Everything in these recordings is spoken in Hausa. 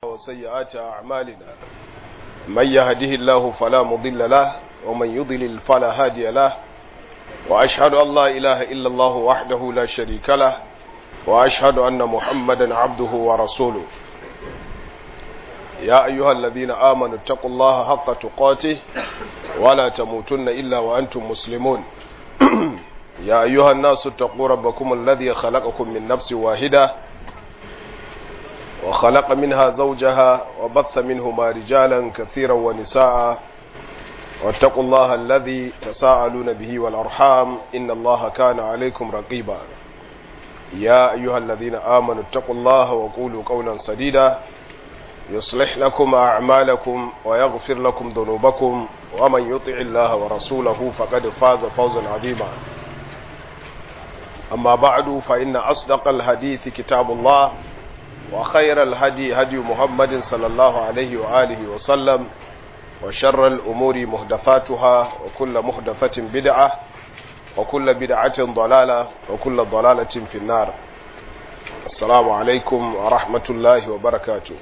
وسيئات أعمالنا من يهده الله فلا مضل له ومن يضلل فلا هادي له وأشهد أن لا إله إلا الله وحده لا شريك له وأشهد أن محمدا عبده ورسوله يا أيها الذين آمنوا اتقوا الله حق تقاته ولا تموتن إلا وأنتم مسلمون يا أيها الناس اتقوا ربكم الذي خلقكم من نفس واحدة وخلق منها زوجها وبث منهما رجالا كثيرا ونساء واتقوا الله الذي تساءلون به والأرحام إن الله كان عليكم رقيبا يا أيها الذين آمنوا اتقوا الله وقولوا قولا سديدا يصلح لكم أعمالكم ويغفر لكم ذنوبكم ومن يطع الله ورسوله فقد فاز فوزا عظيما أما بعد فإن أصدق الحديث كتاب الله وخير الهدي هدي محمد صلى الله عليه وآله وسلم وشر الأمور محدثاتها وكل محدثة بدعة وكل بدعة ضلالة وكل ضلالة في النار السلام عليكم ورحمة الله وبركاته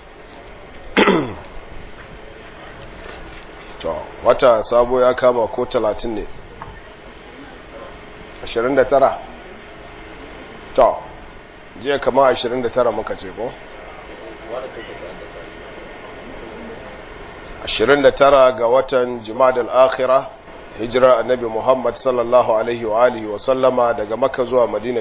to wata sabo ya kama ko talatin ne 29 to jiya kama 29 muka ce ko 29 ga watan jimadal akhira hijirar annabi muhammad sallallahu alaihi wa alihi wa sallama daga makka zuwa madina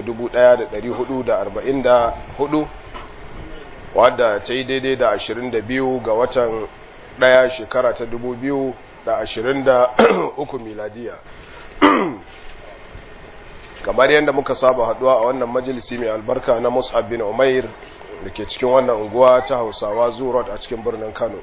1444 wadda ta yi daidai da 22 ga watan daya shekara ta 2023 miladiya kamar yadda muka saba haduwa a wannan majalisi mai albarka na mus'ab bin umair da ke cikin wannan unguwa ta hausawa zurot a cikin birnin kano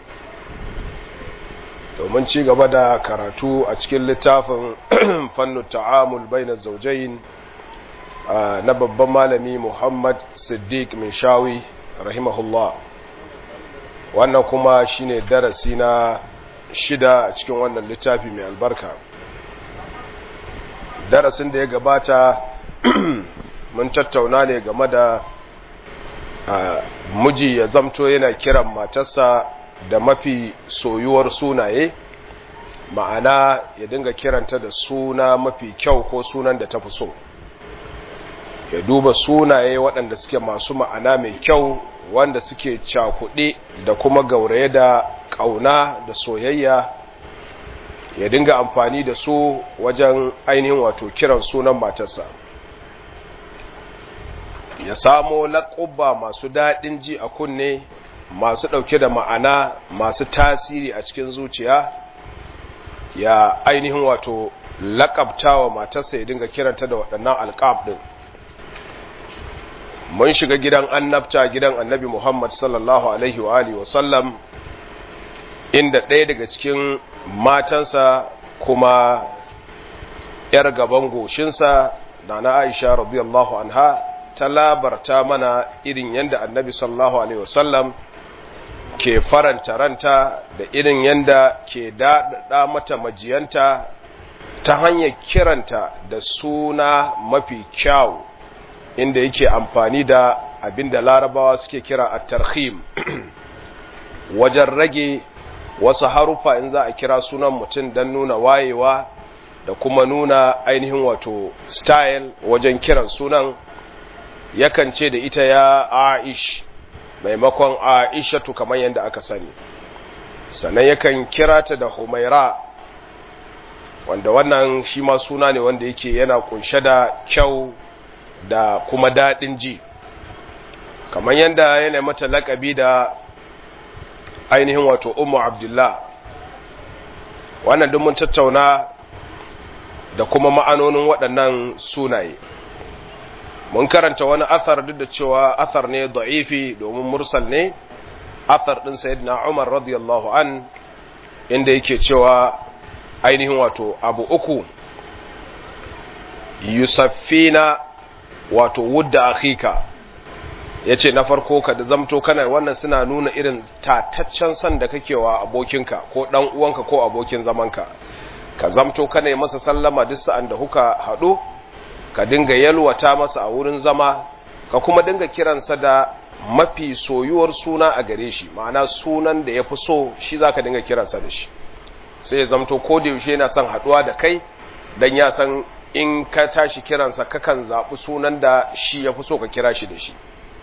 domin ci gaba da karatu a cikin littafin fannu ta'amul bainar zaujain na babban malami muhammad siddiq min shawi rahimahullah wannan kuma shine darasi na shida a cikin wannan littafi mai albarka darasin da ya gabata mun tattauna ne game da miji ya zamto yana kiran matarsa da mafi soyuwar sunaye ma'ana ya dinga kiranta da suna mafi kyau ko sunan da ta fi so ya duba sunaye waɗanda suke masu ma'ana mai kyau wanda suke cakuɗe da kuma gauraye da ƙauna da soyayya ya dinga amfani da su wajen ainihin wato kiran sunan matarsa ya samo laƙubba masu daɗin ji a kunne masu ɗauke da ma'ana masu tasiri a cikin zuciya ya ainihin wato laƙabta wa matarsa ya dinga kiranta da waɗannan alƙab ɗin mun shiga gidan annabta gidan annabi Muhammad sallallahu alaihi wa alihi wasallam inda ɗaya daga cikin matansa kuma ‘yar gaban goshinsa da na Aisha radiyallahu anha ta labarta mana irin yadda annabi sallallahu alaihi wasallam ke faranta ranta da irin yadda ke daɗaɗa mata majiyanta ta hanyar kiranta da suna mafi kyawu inda yake amfani da abinda larabawa suke kira a tarhim wajen rage wasu harufa in za a kira sunan mutum don nuna wayewa da kuma nuna ainihin wato style wajen kiran sunan yakan ce da ita ya aish maimakon aishatu kamar yadda aka sani sannan yakan kira ta da humaira wanda wannan shi ma suna ne wanda yake yana kunshe da kyau da kuma daɗin ji kamar yadda yana mata laƙabi da ainihin wato umu abdullah wannan duk mun tattauna da kuma ma'anonin waɗannan sunaye mun karanta wani athar duk da cewa athar ne da'ifi domin mursal ne athar ɗin sayyidina umar radiyallahu an inda yake cewa ainihin wato abu uku yusaffina wato wudda akhika yace na farko ka da zamto kana wannan suna nuna irin tataccen san da kake wa abokinka ko dan uwanka ko abokin zamanka ka zamto kana yi masa sallama duk sa'an da kuka haɗu ka dinga yalwata masa a wurin zama ka kuma dinga kiransa da mafi soyuwar suna a gare shi ma'ana sunan da ya fi so shi za ka dinga kiransa da shi sai ya zamto ko da yaushe yana son haɗuwa da kai don ya san in ka tashi kiransa kakan zaɓi sunan da shi ya fi so ka kira shi da shi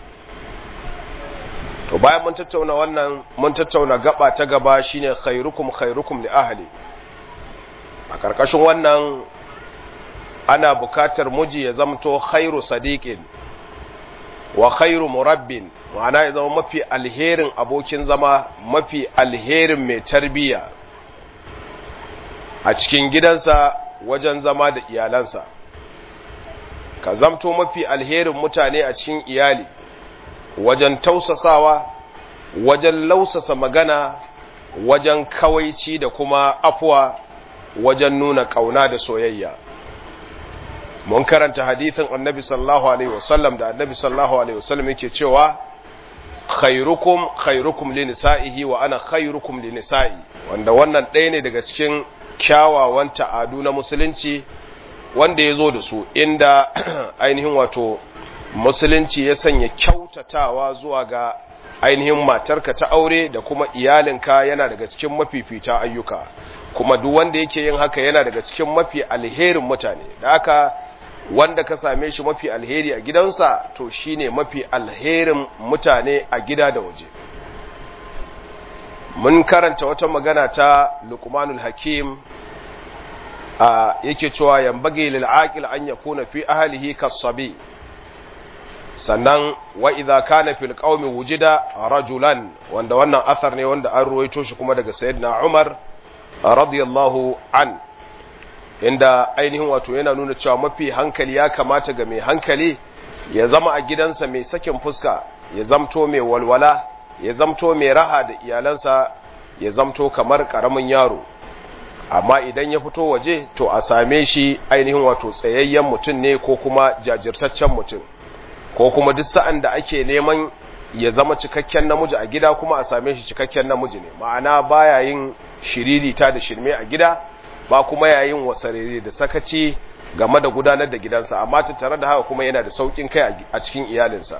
to bayan mun tattauna wannan mun tattauna gaba ta gaba shine khairukum khairukum li ahli a karkashin wannan ana bukatar muji ya zamto khairu sadiqin wa khairu murabbin ma'ana ya zama mafi alherin abokin zama mafi alherin mai tarbiya a cikin gidansa wajen zama da iyalansa ka zamto mafi alherin mutane a cikin iyali wajen tausasawa wajen lausasa magana wajen kawaici da kuma afuwa wajen nuna kauna da soyayya mun karanta hadithin annabi sallallahu alaihi wasallam da annabi sallallahu alaihi wasallam yake cewa khairukum khairukum li nisa'ihi wa ana khairukum li nisa'i wanda wannan ɗaya ne daga cikin kyawawan ta'adu na musulunci wanda ya zo da su inda ainihin wato musulunci ya sanya kyautatawa zuwa ga ainihin matarka ta aure da kuma iyalinka yana daga cikin mafifita ayyuka kuma duk wanda yake yin haka yana daga cikin mafi alherin mutane da haka wanda ka same shi mafi alheri a gidansa to shine mafi alherin mutane a gida da waje mun karanta wata magana ta Luqmanul Hakim a yake cewa yambage lil aqil an yakuna fi ahlihi kasabi sannan wa idza kana fil qaumi wujida rajulan wanda wannan athar ne wanda an ruwaito shi kuma daga sayyidina Umar radiyallahu an inda ainihin wato yana nuna cewa mafi hankali ya kamata ga mai hankali ya zama a gidansa mai sakin fuska ya zamto mai walwala ya zamto mai raha da iyalansa ya zamto kamar karamin yaro amma idan ya fito waje to a same shi ainihin wato tsayayyen mutum ne ko kuma jajirtaccen mutum ko kuma duk sa'an da ake neman ya zama cikakken namiji a gida kuma a same shi cikakken namiji ne ma'ana baya yin shiririta da shirme a gida ba kuma yayin wasarere da sakaci game da gudanar da gidansa amma tattare da haka kuma yana da saukin kai a cikin iyalinsa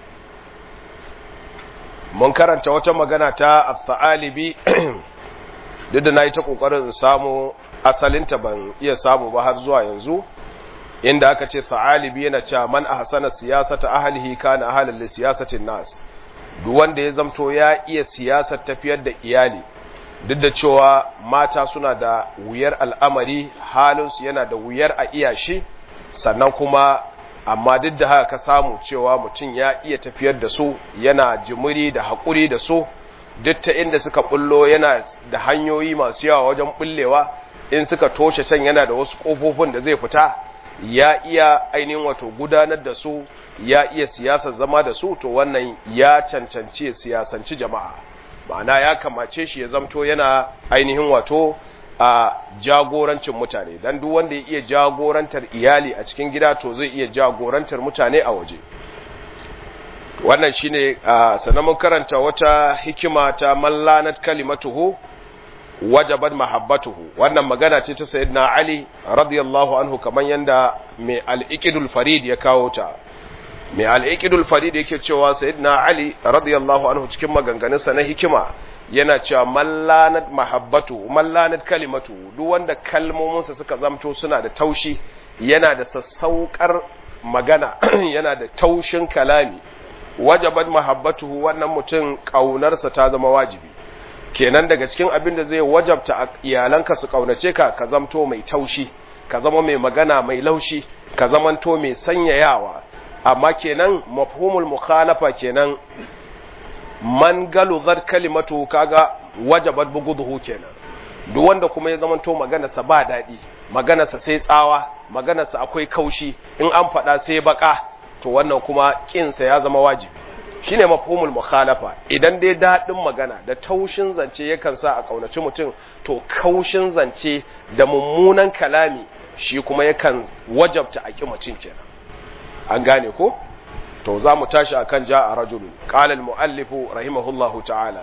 mun karanta wata magana ta al-thalibi duk da nayi ta kokarin in samu asalinta ban iya samu ba har zuwa yanzu inda aka ce thalibi yana cewa man ahsana siyasata ahlihi kana ahlan li siyasatin nas duk wanda ya zamto ya iya siyasar tafiyar da iyali duk da cewa mata suna da wuyar al'amari halinsu yana da wuyar a iya shi sannan kuma amma duk da haka ka samu cewa mutum ya iya tafiyar da su yana jimiri da haƙuri da su duk ta inda suka bullo yana da hanyoyi masu yawa wajen bullewa in suka toshe can yana da wasu ƙofofin da zai fita ya iya ainihin wato gudanar da su ya iya siyasar zama da su to wannan ya cancanci siyasanci jama'a ma'ana ya kamace shi ya zamto yana ainihin wato a jagorancin mutane dan duk wanda ya iya jagorantar iyali a cikin gida to zai iya jagorantar mutane a waje wannan shine sanan mun karanta wata hikima ta mallanat kalimatuhu wajabat mahabbatuhu wannan magana ce ta sayyidina ali radiyallahu anhu kaman yanda mai al-iqdul farid ya kawo ta mai al-iqdul farid yake cewa sayyidina ali radiyallahu anhu cikin maganganunsa na hikima yana cewa mallanat mahabbatu mallanat kalimatu duk wanda kalmominsa suka zamto suna da taushi yana da sassaukar magana yana da taushin kalami wajabat mahabbatuhu wannan mutum kaunarsa ta zama wajibi kenan daga cikin abin da zai wajabta iyalanka su kaunace ka ka zamto mai taushi ka zama mai magana mai laushi ka zamanto mai sanyayawa amma kenan mafhumul mukhalafa kenan man galuzar kalimatu kaga wajabat buguduhu kenan duk wanda kuma ya zamanto maganarsa ba daɗi maganarsa sai tsawa maganarsa akwai kaushi in an faɗa sai baka to wannan kuma kinsa ya zama wajibi shine mafhumul mukhalafa idan dai daɗin magana da taushin zance yakan sa a kaunaci mutum to kaushin zance da mummunan kalami shi kuma yakan wajabta a kimacin kenan an gane ko to za mu tashi akan ja'a rajulun qala al-muallif rahimahullahu ta'ala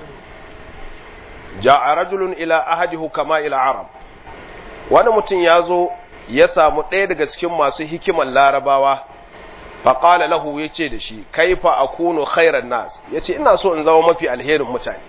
ja'a rajulun ila ahadihu kama ila arab wani mutum ya zo ya samu ɗaya daga cikin masu hikiman larabawa faƙala lahu ya ce da shi kaifa akunu khairan nas ya ce ina so in zama mafi alherin mutane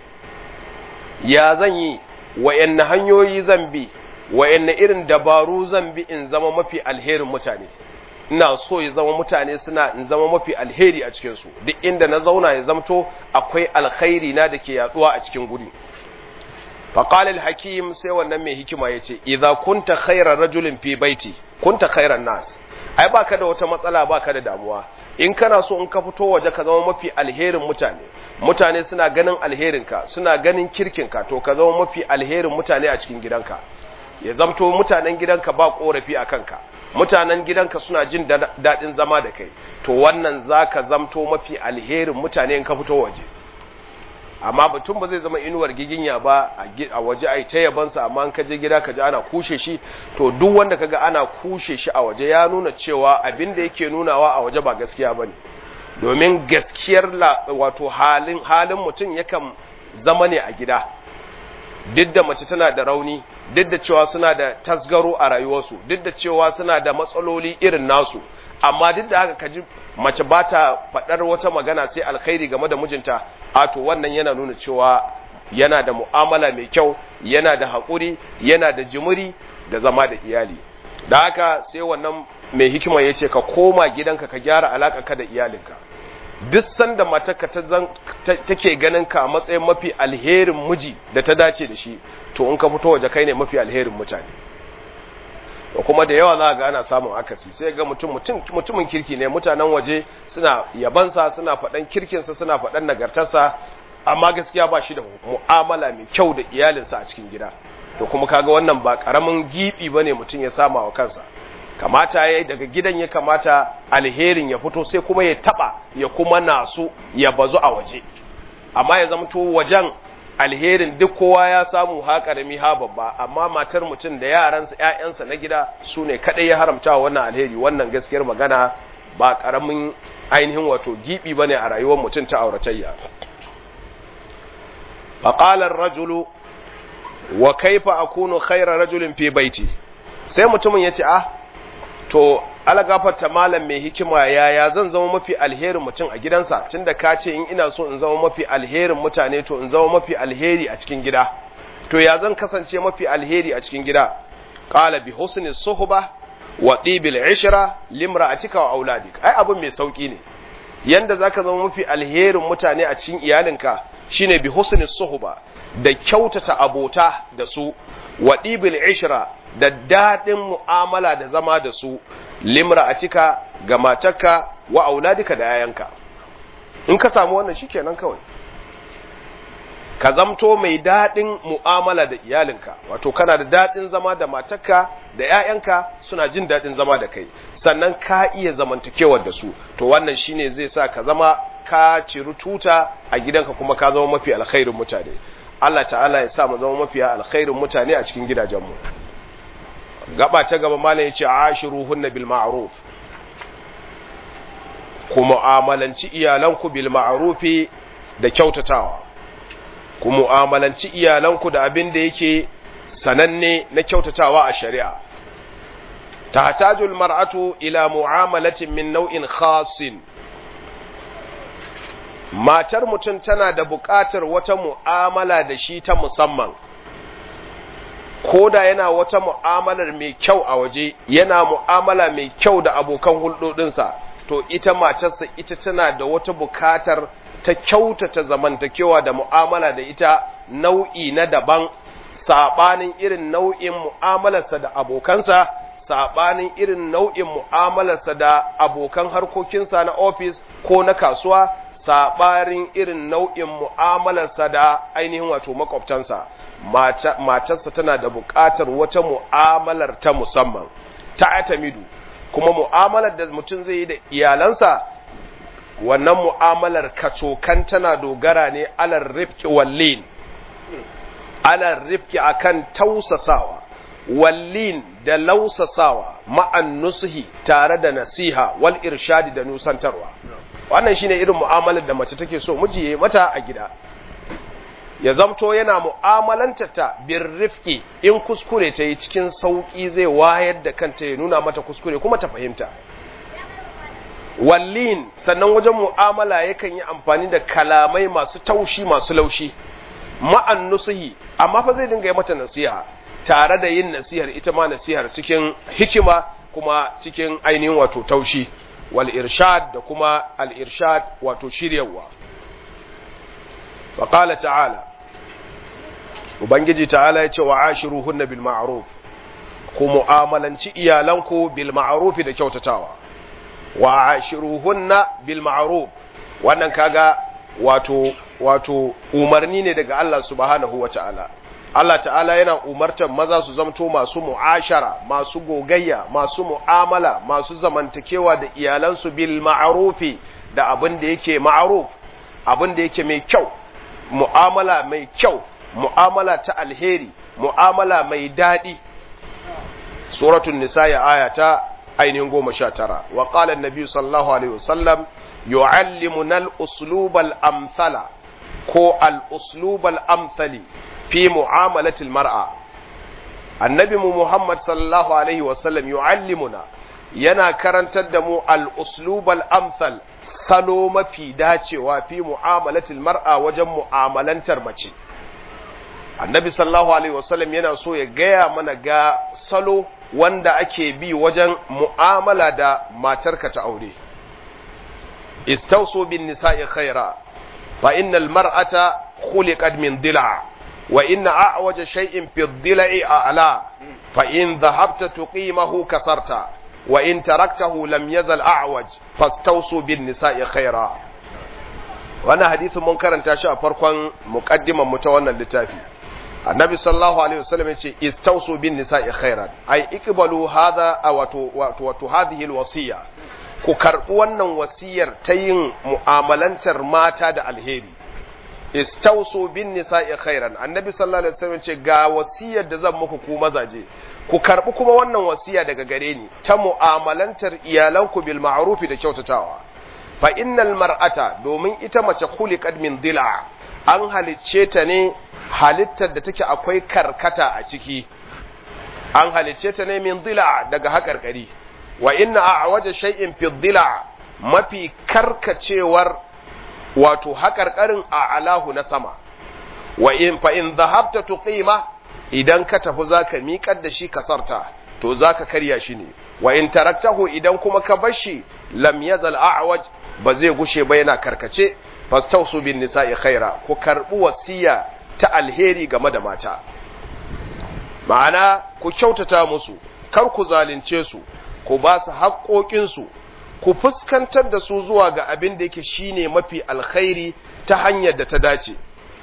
ya zan yi wa'yanne hanyoyi zan bi wa'yanne irin dabaru zan bi in zama mafi alherin mutane ina so ya zama mutane suna in zama mafi alheri a cikinsu duk inda na zauna ya zamto akwai alkhairi na da ke yaduwa a cikin guri faƙalil hakim sai wannan mai hikima ya ce idza kunta khairar rajulin fi baiti kunta khairan nas ai baka da wata matsala baka da damuwa in kana so in ka fito waje ka zama mafi alherin mutane mutane suna ganin alherinka suna ganin kirkinka to ka zama mafi alherin mutane a cikin gidanka ya zamto mutanen gidanka ba korafi a kanka mutanen gidanka suna jin daɗin zama da kai to wannan za ka zamto mafi alherin mutane in ka fito waje amma mutum ba zai zama inuwar giginya ba a waje a ta yabansa amma an ka je gida ka ji ana kushe shi to duk wanda kaga ana kushe shi a waje ya nuna cewa abin da yake nunawa a waje ba gaskiya bane domin gaskiyar wato halin halin mutum yakan zama ne a gida duk da mace tana da rauni duk da cewa suna da tasgaro a rayuwarsu duk da cewa suna da matsaloli irin nasu amma duk da haka kaji mace ba ta faɗar wata magana sai alkhairi game da mijinta a to wannan yana nuna cewa yana da mu'amala mai kyau yana da haƙuri yana da jimiri da zama da iyali da haka sai wannan mai hikima ya ce ka koma gidanka ka gyara alaƙarka da iyalinka duk sanda matarka ta take ganin ka a matsayin mafi alherin miji da ta dace da shi to in ka fito waje kai ne mafi alherin mutane da kuma da yawa za ga ana samun akasi sai ga mutum mutumin kirki ne mutanen waje suna yabansa suna faɗan kirkinsa suna faɗan nagartarsa amma gaskiya ba shi da mu'amala mai kyau da iyalinsa a cikin gida to kuma kaga wannan ba karamin gibi bane mutum ya sama wa kansa kamata yayi daga gidan ya kamata alherin ya fito sai kuma ya taba ya kuma nasu ya bazu a waje amma ya zama to wajen alherin duk kowa ya samu ha karami ha babba amma matar mutum da yaransa ƴaƴansa na gida su ne kadai ya haramta wannan alheri wannan gaskiyar magana ba karamin ainihin wato gibi bane a rayuwar mutum ta auratayya faqala ar-rajulu wa kaifa akunu khayra rajulin fi baiti sai mutumin yace ah to alagafarta malam mai hikima yaya zan zama mafi alherin mutum a gidansa tunda ka ce in ina so in zama mafi alherin mutane to in zama mafi alheri a cikin gida to ya zan kasance mafi alheri a cikin gida qala bi husni suhba wa tibil ishra limra'atika wa auladik ai abun mai sauki ne yanda zaka zama mafi alherin mutane a cikin iyalinka shine bi husni suhba da kyautata abota da su wa tibil ishra da daɗin mu'amala da zama da su limra a cika ga matarka wa auladika da yayanka in ka samu wannan shikenan kawai ka zamto mai daɗin mu'amala da iyalinka wato kana da daɗin zama da matarka da yayanka suna jin daɗin zama da kai sannan ka iya zamantakewar da su to wannan shine zai sa ka zama ka ciri tuta a gidanka kuma ka zama mafi alkhairin mutane Allah ta'ala ya sa mu zama mafi alkhairin mutane a cikin gidajenmu gaba ta gaba malam yace ashiruhunna bil ma'ruf ku mu'amalanci iyalanku bil ma'rufi da kyautatawa ku mu'amalanci iyalanku da abin da yake sananne na kyautatawa a shari'a tahtaju al mar'atu ila mu'amalatin min naw'in khasin matar mutum tana da buƙatar wata mu'amala da shi ta musamman ko da yana wata mu'amalar mai kyau a waje yana mu'amala mai kyau da abokan hulɗoɗinsa to ita matarsa ita tana da wata bukatar ta kyautata zamantakewa da mu'amala da ita nau'i na daban saɓanin irin nau'in mu'amalarsa da abokansa saɓanin irin nau'in mu'amalarsa da abokan harkokinsa na ofis ko na kasuwa saɓanin irin nau'in mu'amalarsa da ainihin wato makwabtansa matarsa tana da buƙatar wata mu'amalar ta musamman ta atamidu kuma mu'amalar da mutum zai yi da iyalansa wannan mu'amalar kacokan tana dogara ne alar rifki wallin alar rifki akan tausasawa wallin da lausasawa ma'an nusuhi tare da nasiha wal irshadi da nusantarwa wannan shine irin mu'amalar da mace take so miji ya mata a gida ya zamto yana mu'amalantata bin rifki in kuskure ta yi cikin sauƙi zai wayar da kanta ya nuna mata kuskure kuma ta fahimta wallin sannan wajen mu'amala yakan yi amfani da kalamai masu taushi masu laushi ma'an nusuhi amma fa zai dinga yi mata nasiha tare da yin nasihar ita ma nasihar cikin hikima kuma cikin ainihin wato taushi wal irshad da kuma al irshad wato shiryawa wa qala ta'ala ubangiji ta'ala ya ce wa ashiruhunna bil ma'ruf ku mu'amalanci iyalanku bil ma'ruf da kyautatawa wa ashiruhunna bil ma'ruf wannan kaga wato wato umarni ne daga Allah subhanahu wata'ala Allah ta'ala yana umartar maza su zamto masu mu'ashara masu gogayya masu mu'amala masu zamantakewa da iyalansu bil ma'rufi da abin da yake ma'ruf abin da yake mai kyau mu'amala mai kyau mu'amala ta alheri mu'amala mai daɗi suratul nisa ya aya ta ainihin goma sha tara wa qala annabi sallallahu alaihi wasallam yu'allimuna al-uslub al-amthala ko al-uslub al-amthali fi mu'amalatil mar'a annabi mu muhammad sallallahu alaihi wasallam yu'allimuna yana karantar da mu al-uslub al-amthal salo mafi dacewa fi mu'amalatil mar'a wajen mu'amalantar mace annabi sallallahu alaihi wasallam yana so ya gaya mana ga salo wanda ake bi wajen mu'amala da matarka ta aure istausu bin nisa'i khaira fa innal mar'ata khuliqat min dila wa inna a'waja shay'in fi dila'i a'la fa in dhahabta tuqimahu kasarta wa in taraktahu lam yazal a'waj fastausu bin nisa'i khaira wannan hadisin mun karanta shi a farkon muqaddiman mu ta wannan littafi annabi sallallahu alaihi wasallam yace istausu bin nisa'i khairan ai ikbalu hadha wato wato wato hadhihi alwasiya ku karbi wannan wasiyar ta yin mu'amalantar mata da alheri istausu bin nisa'i khairan annabi sallallahu alaihi wasallam yace ga wasiyar da zan muku ku mazaje ku karbi kuma wannan wasiya daga gare ni ta mu'amalantar iyalanku bil ma'ruf da kyautatawa fa innal mar'ata domin ita mace khuliqat min dila an halicce ta ne halittar da take akwai karkata a ciki an halicce ta ne min dila daga haƙarƙari wa inna a waje shay'in fi dila mafi karkacewar wato haƙarƙarin a alahu na sama wa in fa in zahabta tuqima idan ka tafi zaka miƙar da shi kasarta to zaka karya shi ne wa in taraktahu idan kuma ka bar shi lam yazal a'waj ba zai gushe ba yana karkace fastausu bin nisa'i khaira ku karbi wasiya ta alheri game da mata ma'ana ku kyautata musu kar ku zalunce su ku ba su haƙoƙinsu ku fuskantar da su zuwa ga abin da yake shine mafi alkhairi ta hanyar da ta dace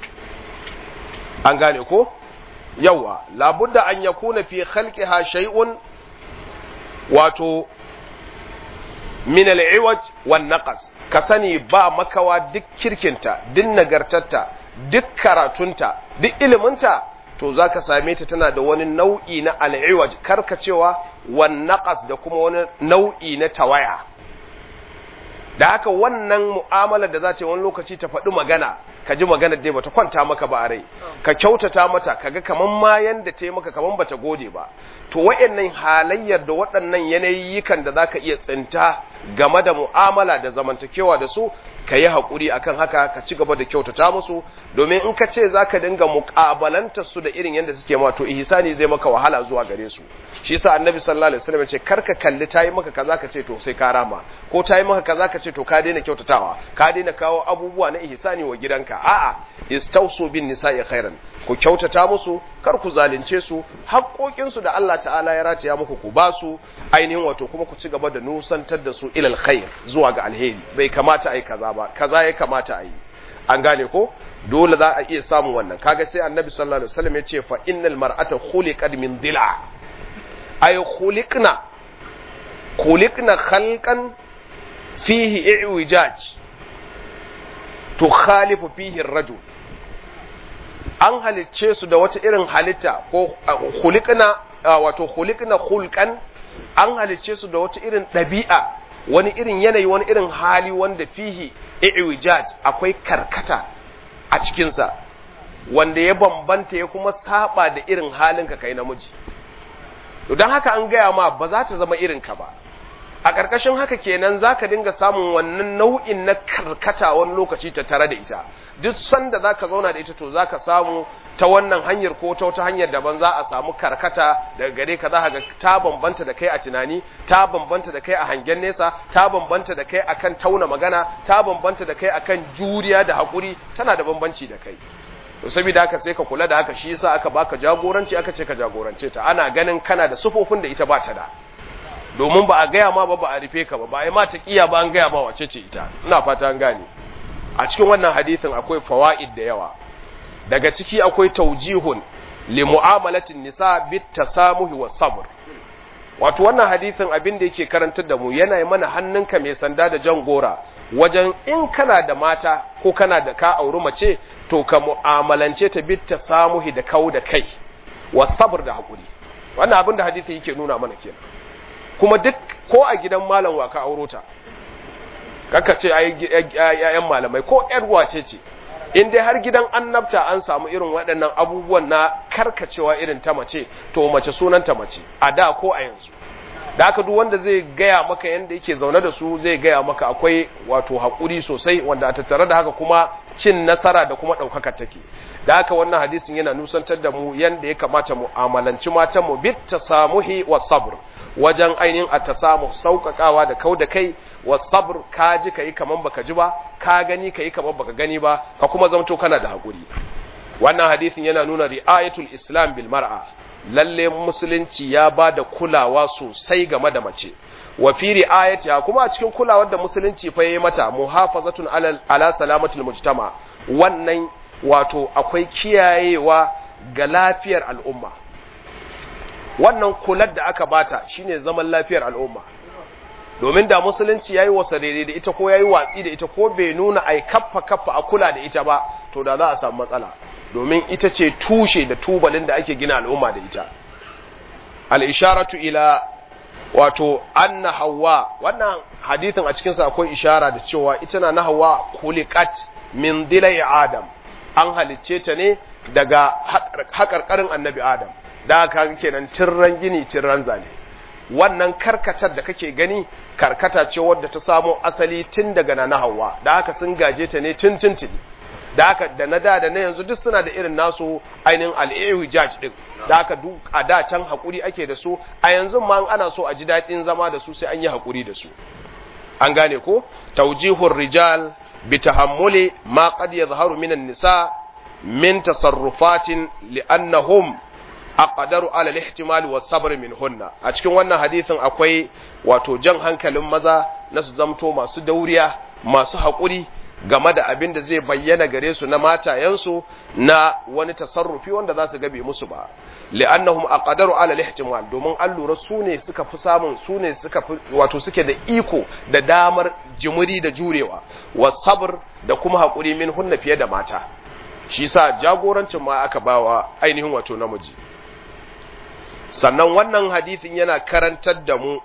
an gane ko yawa labudda an yakuna fi khalqiha shay'un wato min al-iwaj wan naqas ka sani ba makawa duk kirkinta duk nagartarta duk karatunta duk iliminta to za ka same ta tana da wani nau'i na al'iwaj karkacewa wan naqas da kuma wani nau'i na tawaya da haka wannan mu'amala da za ta wani lokaci ta faɗi magana ka ji magana dai bata kwanta maka ba a rai ka kyautata mata kaga kaman ma yanda ta yi maka kaman bata gode ba to wayannan halayyar da waɗannan yanayikan da zaka iya tsinta game da mu'amala da zamantakewa da su ka yi haƙuri akan haka ka ci gaba da kyautata musu domin in ka ce za ka dinga muƙabalantar su da irin yadda suke ma to ihsani zai maka wahala zuwa gare su shi yasa annabi sallallahu alaihi wasallam ya ce kar ka kalli ta yi maka kaza ka ce to sai ka rama ko ta yi maka kaza ka ce to ka daina kyautatawa ka daina kawo abubuwa na ihsani wa gidanka a'a istausu bin nisa'i khairan ku kyautata musu kar ku zalunce su haƙoƙinsu da Allah ta'ala ya rataya muku ku ba su ainihin wato kuma ku ci gaba da nusantar da su ilal khair zuwa ga alheri bai kamata a yi kaza ba kaza ya kamata a yi an gane ko dole za a iya samun wannan kaga sai annabi sallallahu alaihi wasallam ya ce fa innal mar'ata khuliqat min dila ay khuliqna khuliqna khalqan fihi i'wijaj tukhalifu fihi ar-rajul an halicce su da wata irin halitta ko khuliqna wato khuliqna khulqan an halicce su da wata irin ɗabi'a wani irin yanayi wani irin hali wanda fihi i'wijaj akwai karkata a cikinsa wanda ya bambanta ya kuma saba da irin halinka kai namiji don haka an gaya ma ba za ta zama irinka ba a ƙarƙashin haka kenan za ka dinga samun wannan nau'in na karkata wani lokaci ta tare da ita duk sanda za ka zauna da ita to za ka samu ta wannan hanyar ko ta wata hanyar daban za a samu karkata daga gare ka za ga ta bambanta da kai a tunani ta bambanta da kai a hangen nesa ta bambanta da kai akan tauna magana ta bambanta da kai akan juriya da haƙuri tana da bambanci da kai to saboda haka sai ka kula da haka shi yasa aka baka jagoranci aka ce ka jagorance ta ana ganin kana da sufofin da ita ba ta da domin ba a gaya ma ba ba a rufe ka ba ba a yi ma ta kiya ba an gaya ma wace ce ita ina fata an gane a cikin wannan hadisin akwai fawaid da yawa daga ciki akwai taujihun li mu'amalatin nisa bit tasamuhi was sabr wato wannan hadisin abin da yake karantar da mu yana mana hannunka mai sanda da jan gora wajen in kana da mata ko kana da ka auri mace to ka mu'amalance ta bit tasamuhi da kau da kai was sabr da hakuri wannan abin da hadisi yake nuna mana kenan kuma duk ko a gidan malam wa ka auro ta kaka ce ai ƴaƴan malamai ko ƴar wace ce in dai har gidan annabta an samu irin waɗannan abubuwan na karkacewa irin ta mace to mace sunanta mace a da ko a yanzu da haka duk wanda zai gaya maka yanda yake zaune da su zai gaya maka akwai wato haƙuri sosai wanda a tattare da haka kuma cin nasara da kuma ɗaukaka take da haka wannan hadisin yana nusantar da mu yanda ya kamata mu amalanci matan mu bit tasamuhi wa sabr wajen ainihin a ta samu sauƙaƙawa da kau da kai wa sabr ka ji ka yi kaman baka ji ba ka gani ka yi kaman baka gani ba ka kuma zamto kana da haƙuri wannan hadisin yana nuna ri'ayatul islam bil mar'a lalle musulunci ya ba da kulawa sosai game da mace wa fi ri'ayatiha kuma a cikin kulawar da musulunci fa yayi mata muhafazatun ala, ala salamatul mujtama wannan wato akwai kiyayewa ga lafiyar al'umma wannan kular da aka bata shine zaman lafiyar al'umma domin da musulunci yayi wasa daidai da ita ko yayi watsi da ita ko bai nuna ai kaffa kaffa a kula da ita ba to da za a samu matsala domin ita ce tushe da tubalin da ake gina al'umma da ita al-isharatu ila wato anna hawa wannan hadithin a cikin sa akwai ishara da cewa ita na na hawa kuliqat min dilai adam an halicce ta ne daga haƙarƙarin annabi adam da aka kenan tirran gini tirran zane wannan karkatar da kake gani karkata ce wadda ta samo asali tun daga na hawa da haka sun gaje ta ne tun tuntuni da haka da na da da na yanzu duk suna da irin nasu ainihin al'ihu judge din da haka duk a da can haƙuri ake da su a yanzu ma ana so a ji daɗin zama da su sai an yi haƙuri da su an gane ko taujihur rijal bi tahammuli ma qad yadhharu minan nisa min tasarrufatin li'annahum aqdaru ala al-ihtimal wa sabr minhunna a cikin wannan hadisin akwai wato jan hankalin maza na su zamto masu dauriya masu haƙuri game da abin da zai bayyana gare su na matayensu na wani tasarrufi wanda za su gabe musu ba li'annahum aqdaru ala al-ihtimal domin an lura su ne suka fi samun su ne suka fi wato suke da iko da damar jimuri da jurewa wa sabr da kuma haƙuri min hunna fiye da mata shi sa jagorancin ma aka bawa ainihin wato namiji sannan wannan hadithin yana karantar da mu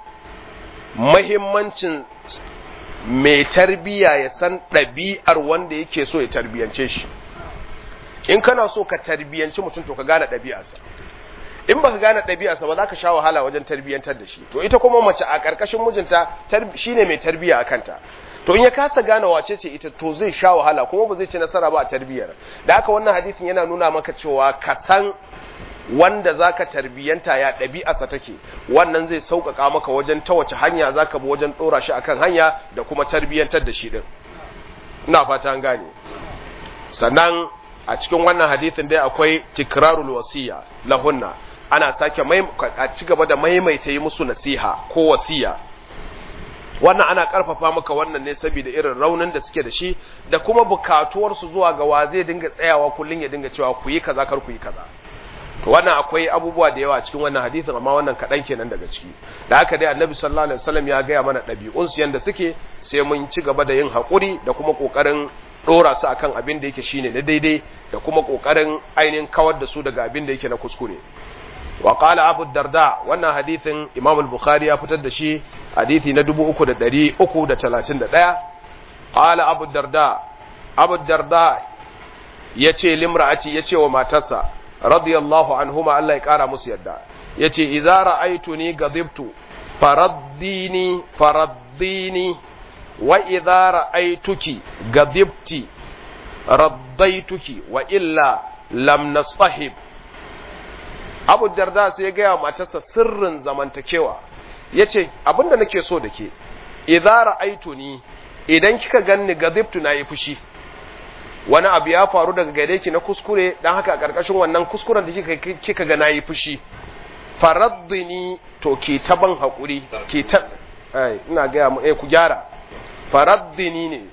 mahimmancin mai tarbiya ya san ɗabi'ar wanda yake so ya tarbiyance shi in kana so ka tarbiyanci mutum to ka gane ɗabi'arsa in baka gane ɗabi'arsa ba za ka sha wahala wajen tarbiyantar da shi to ita kuma mace a ƙarƙashin mijinta shine mai tarbiya a kanta to in ya kasa gane wace ce ita to zai sha wahala kuma ba zai ci nasara ba a tarbiyar da haka wannan hadisin yana nuna maka cewa ka san wanda zaka tarbiyanta ya ɗabi'arsa take wannan zai sauƙaƙa maka wajen ta wace hanya zaka bi wajen ɗora shi akan hanya da kuma tarbiyantar da shi din ina fata an gane sannan a cikin wannan hadisin dai akwai tikrarul wasiya lahunna ana sake mai a ci gaba da maimaita yi musu nasiha ko wasiya wannan ana karfafa maka wannan ne saboda irin raunin da suke da shi da kuma bukatuwarsu zuwa ga wa zai dinga tsayawa kullun ya dinga cewa ku yi kaza kar ku yi kaza to wannan akwai abubuwa da yawa cikin wannan hadisin amma wannan kaɗan kenan daga ciki da haka dai annabi sallallahu alaihi wasallam ya gaya mana ɗabi'un su yanda suke sai mun ci gaba da yin haƙuri da kuma ƙoƙarin ɗora su akan abin da yake shine na daidai da kuma ƙoƙarin ainihin kawar da su daga abin da yake na kuskure wa qala abu darda wannan hadithin imam al-bukhari ya fitar da shi hadithi na 3331 qala abu darda abu darda yace limra'ati yace wa matarsa radiyallahu anhuma Allah ya kara musu yadda yace idza ra'aytuni gadibtu faraddini faraddini wa idza ra'aytuki gadibti raddaituki wa illa lam nastahib Abu Darda sai ya gaya matarsa sirrin zamantakewa yace abinda nake so da ke idza ra'aytuni idan kika ganni gadibtu na yi fushi wani abu ya faru daga gare ki na kuskure dan haka a karkashin wannan kuskuren da kika kika ga nayi fushi faraddini to ki ta ban hakuri ki ta ai ina ga mu eh ku gyara faraddini ne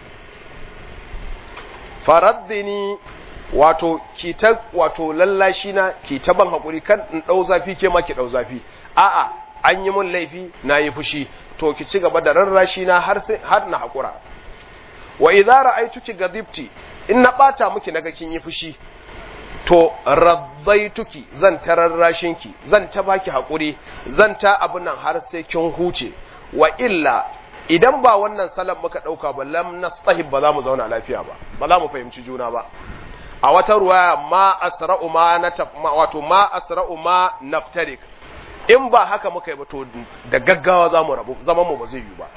faraddini wato ki ta wato lallashi na ki ta ban hakuri kan in dau zafi ke ma ki dau zafi a'a an yi mun laifi nayi fushi to ki ci gaba da rarrashi na har sai har na hakura wa idza ra'aytuki gadibti in na bata miki naga kin yi fushi to raddaituki zan tararrashin ki zan ta baki hakuri zan ta abun nan har sai kin huce wa illa idan ba wannan salan muka dauka ba lam nastahib ba za mu zauna lafiya ba ba za mu fahimci juna ba a wata ruwaya ma asra'u ma na wato ma asra'u ma naftarik in ba haka muka yi ba to da gaggawa za mu rabu zaman mu ba zai yi ba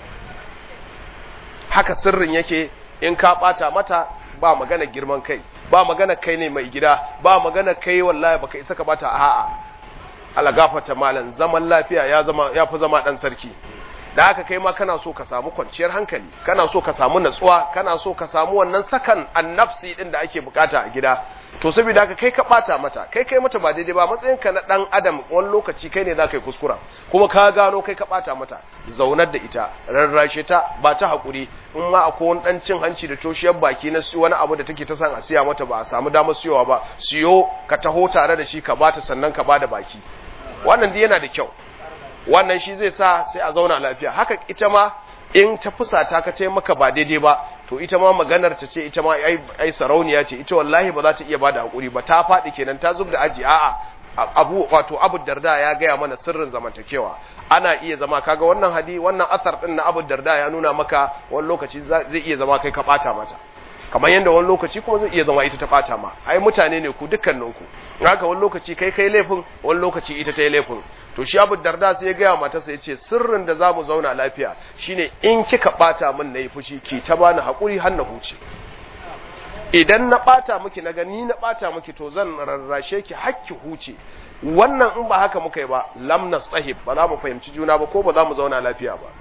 haka sirrin yake in ka bata mata ba magana girman kai ba magana kai ne mai gida ba magana kai wallahi baka isa ka bata a'a ala gafata malan zaman lafiya ya zama ya fi zama dan sarki da haka kai ma kana so ka samu kwanciyar hankali kana so ka samu natsuwa kana so ka samu wannan sakan annafsi din da ake bukata a gida to saboda haka kai ka bata mata kai kai mata ba daidai ba matsayinka na dan adam wani lokaci kai ne za ka yi kuskura kuma ka gano kai ka bata mata zaunar da ita rarrashe ta ba ta hakuri in ma akwai wani dan cin hanci da toshiyar baki na wani abu da take ta san a siya mata ba a samu damar siyowa ba siyo ka taho tare da shi ka bata sannan ka bada baki wannan dai yana da kyau wannan shi zai sa sai a zauna lafiya haka ita ma in ta fusata ka ce maka ba daidai ba to ita ma maganar ta ce ita ma ai sarauniya ce ita wallahi ba za ta iya bada hakuri ba ta faɗi kenan ta zub da aji a'a abu wato abu darda ya gaya mana sirrin zamantakewa ana iya zama kaga wannan hadi wannan asar din na abu darda ya nuna maka wani lokaci zai iya zama kai ka bata mata kamar yadda wani lokaci kuma zai iya zama ita ta bata ma ai mutane ne ku dukkaninku haka wani lokaci kai kai laifin wani lokaci ita ta yi laifin to shi abu darda sai ya gaya matarsa ya ce sirrin da za mu zauna lafiya shine in kika bata min na yi fushi ki ta bani haƙuri har na huce idan na bata miki na gani na bata miki to zan rarrashe ki hakki huce wannan in ba haka muka yi ba lam nastahib ba za mu fahimci juna ba ko ba za mu zauna lafiya ba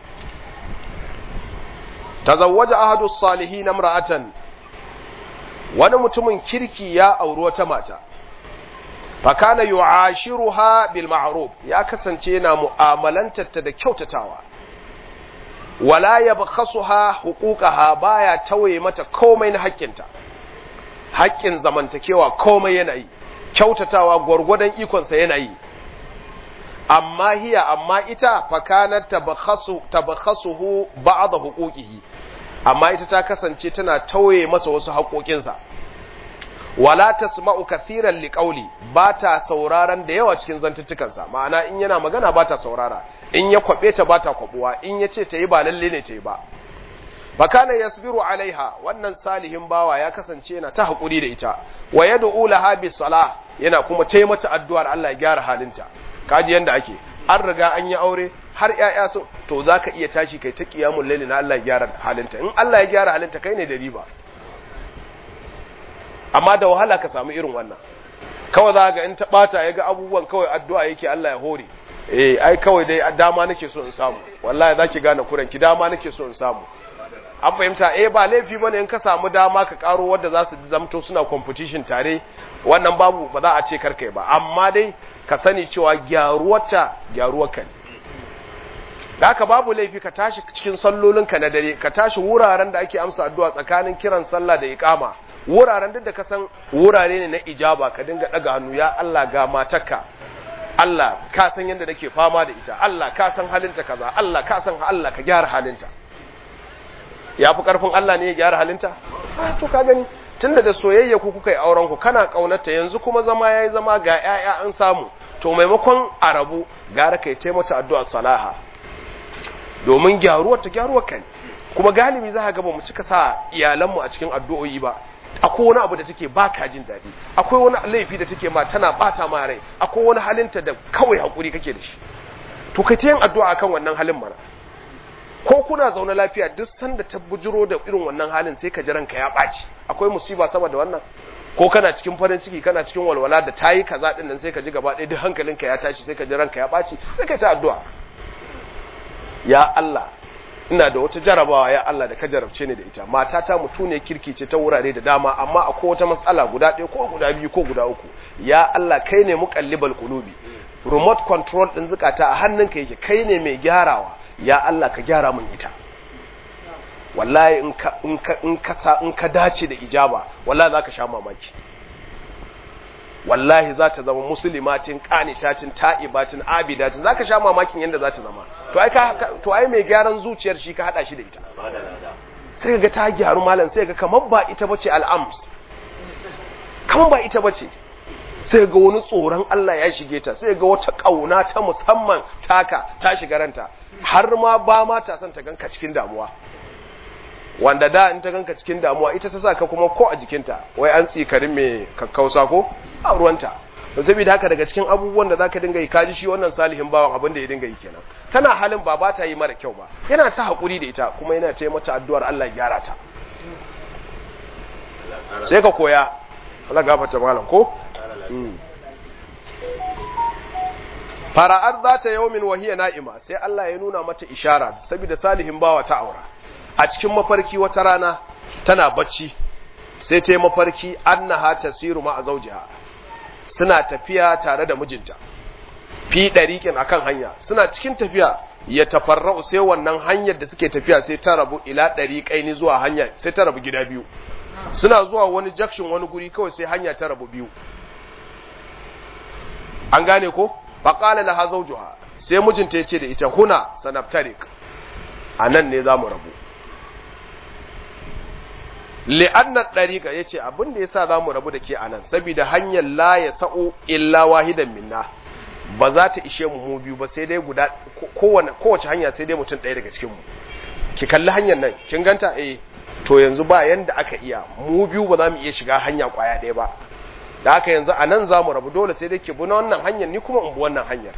tazawwaja ahadu salihin imra'atan wani mutumin kirki ya auri wata mata fakana yu'ashiruha bil ma'ruf ya kasance yana mu'amalantar ta da kyautatawa wala yabkhasuha huquqaha baya tawaye mata komai na haƙƙinta haƙƙin zamantakewa komai yana yi kyautatawa gwargwadon ikon sa yana yi amma hiya amma ita fakanat tabakhasu tabakhasuhu ba'd huquqihi amma ita ta kasance tana tawaye masa wasu haƙoƙinsa wala tasma'u kathiran liqauli ba ta sauraron da yawa cikin zantuttukansa ma'ana in yana magana ba ta saurara in ya kwabe ta ba ta kwabuwa in ya ce ta yi ba lalle ne ta yi ba fakana yasbiru alaiha wannan salihin bawa ya kasance yana ta hakuri da ita wa yad'u laha bis salah yana kuma tayi mata addu'ar Allah ya gyara halinta kaji yanda ake an riga an yi aure har ƴaƴa sun to zaka iya tashi kai ta qiyamul layli na Allah ya gyara halinta in Allah ya gyara halinta kai ne da riba amma da wahala ka samu irin wannan kawai za ga in ta bata ya ga abubuwan kawai addu'a yake Allah ya hore eh ai kawai dai dama nake so in samu wallahi zaki gane kuran ki dama nake so in samu an fahimta eh ba laifi bane in ka samu dama ka karo wanda za su zamto suna competition tare wannan babu ba za a ce karkai ba amma dai ka sani cewa gyaruwarta gyaruwarka ne da haka babu laifi ka tashi cikin sallolinka na dare ka tashi wuraren da ake amsa addu'a tsakanin kiran sallah da iqama wuraren duk da ka san wurare ne na ijaba ka dinga daga hannu ya Allah ga matarka Allah ka san yadda nake fama da ita Allah ka san halinta kaza Allah ka san Allah ka gyara halinta ya fi karfin Allah ne ya gyara halinta to ka gani tunda da soyayya ku kuka yi auren ku kana kaunarta yanzu kuma zama yayi zama ga ƴaƴa an samu to maimakon arabu gara kai taimata addu'a salaha domin gyaruwar ta gyaruwar kai kuma galibi za ka ga ba mu cika sa iyalanmu a cikin addu'o'i ba akwai wani abu da take ba ka jin daɗi akwai wani laifi da take ma tana bata ma rai akwai wani halinta da kawai hakuri kake da shi to kai ta yin addu'a akan wannan halin mana ko kuna zaune lafiya duk sanda ta bujiro da irin wannan halin sai ka ji ranka ya ɓaci akwai musiba sama da wannan ko kana cikin farin ciki kana cikin walwala da tayi kaza din nan sai ka ji gaba ɗaya duk hankalinka ya tashi sai ka ji ranka ya ɓaci sai ka ta addu'a ya Allah ina da wata jarabawa ya Allah da ka jarabce ni da ita matata mutu ne kirki ce ta wurare da dama amma akwai wata matsala guda ɗaya ko guda biyu ko guda uku ya Allah kai ne muqallibal qulubi remote control din zukata a hannunka yake kai ne mai gyarawa ya Allah ka gyara min ita wallahi in ka in ka in ka in ka dace da ijaba wallahi zaka sha mamaki wallahi za ta zama musulmatin qanitatin ta'ibatin abidatin zaka sha mamakin yanda za ta zama to ai ka to ai mai gyaran zuciyar shi ka hada shi da ita sai ga ta gyaru malam sai ga kamar ba ita bace al'ams kamar ba ita bace sai ga wani tsoron Allah ya shige ta sai ga wata kauna ta musamman taka ta shiga ranta har ma ba ma ta son ta ganka cikin damuwa wanda da in ta ganka cikin damuwa ita ta saka kuma ko a jikinta wai an tsikarin mai kakkausa ko a ruwanta to saboda haka daga cikin abubuwan da zaka dinga yi kaji shi wannan salihin bawan abin da ya dinga yi kenan tana halin ba ba ta yi mara kyau ba yana ta hakuri da ita kuma yana ta mata addu'ar Allah ya gyara ta sai ka koya Allah gafarta malam ko fara'ar za ta yawmin wahiya na'ima sai Allah ya nuna mata ishara saboda salihin bawa ta aura a cikin mafarki wata rana tana bacci sai ta yi mafarki annaha tasiru ma a zaujiha suna tafiya tare da mijinta fi ɗariƙin akan hanya suna cikin tafiya ya tafarra'u sai wannan hanyar da suke tafiya sai ta rabu ila ɗariƙaini zuwa hanya sai ta rabu gida biyu suna zuwa wani jakshin wani guri kawai sai hanya ta rabu biyu an gane ko faƙala laha zawjuha sai mijinta ya ce da ita huna sanaftarik a nan ne za mu rabu li'annar ɗariƙa ya ce abin da ya sa za mu rabu da ke a nan saboda hanyar la ya sa'o illa wahidan minna ba za ta ishe mu mu biyu ba sai dai guda kowace hanya sai dai mutum ɗaya daga cikinmu ki kalli hanyar nan kin ganta eh to yanzu ba yanda aka iya mu biyu ba za mu iya shiga hanya kwaya ɗaya ba da haka yanzu a nan za mu rabu dole sai dai ki bi na wannan hanyar ni kuma in bi wannan hanyar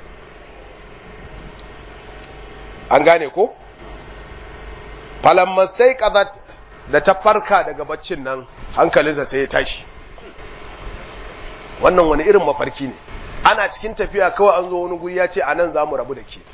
an gane ko falammastai kazat da ta farka daga baccin nan hankalinsa sai ya tashi wannan wani irin mafarki ne ana cikin tafiya kawai an zo wani guri ya ce a nan za mu rabu da ke